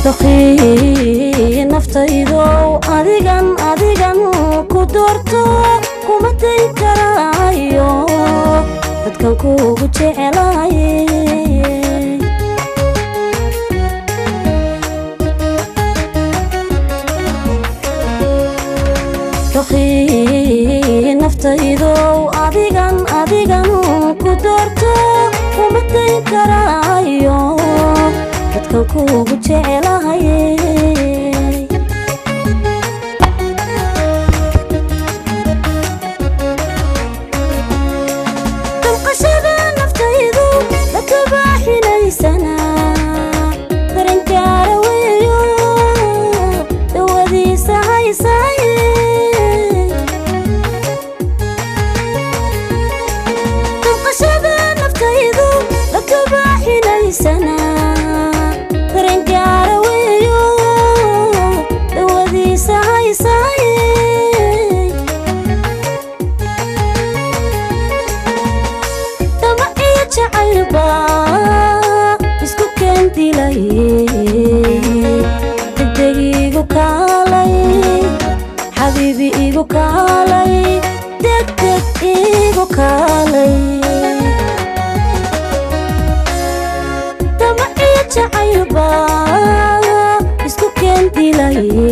doqii naftaydow adigan adigan ku doorto kuma dayn karaayo dadkan kuugu jecelaye doqii naftaydow adigan adigan ku doorto kuma dayn karaayo dadkan kuugu jecelahaye damqashada naftaydu la kabaaxinaysana daranjaara weeyo dawadiisa haysaaye damqashada naftaydu la kabaaxinaysana daranjaara weeyo dawadiisa haysaaye dama iyo jacaylba isku keendilaye degdeg igu kaalay xabiibi igu kaalay degdeg igu kaalay dama iyo jacaylba isku keendilaye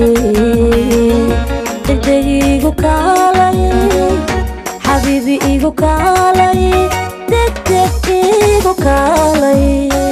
degdeg igu kaalay xabiibi igu kaalay degdeg igu kaalay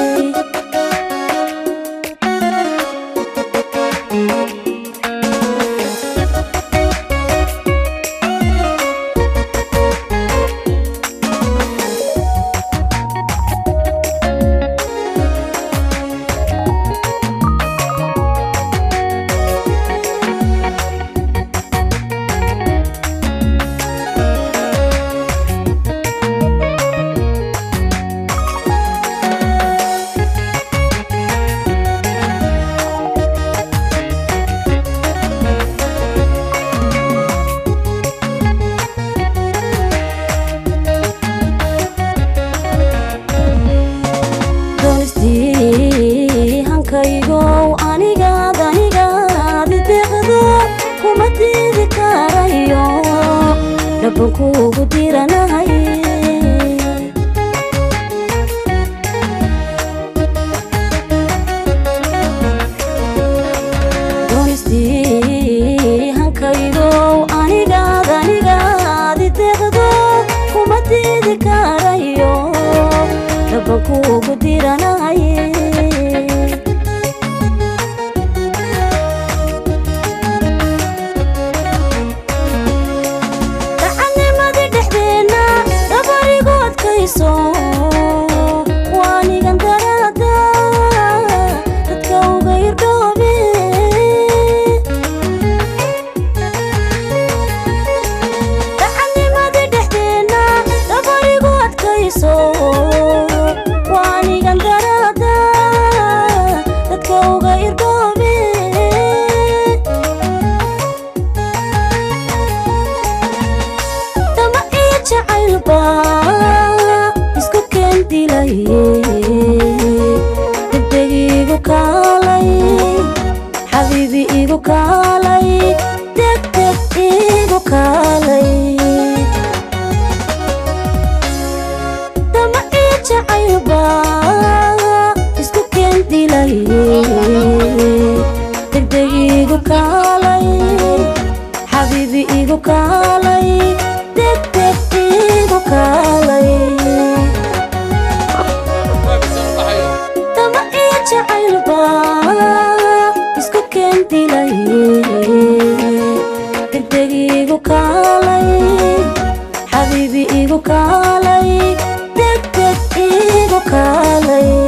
doonistii hankaygow anigaad anigaad ideeqdo kuma diidi karayo dhaban kuugu diranahay doonistii hankaygow anigaad anigaad ideeqdo kuma diidi karayo dhaban kuugu diranaye dacannimadii dhexdeenna dabarigu adkayso waanigan daraada dadka uga irdhoobe dacannimadii dhexdeenna dabarigu adkayso waanigan daraada dadka uga irdhoobe dama iyo jacaylba isku keendilaye degdeg igu kaalay xabiibi igu kaalay degdeg igu kaalay dama iyo jacaylba isku keendilaye degdeg igu kaalay xabiibi igu kaalay degdeg igu kaalay dama iyo jacaylba isku keendilaye degdeg igu kaalay xabiibi igu kaalay degdeg igu kaalay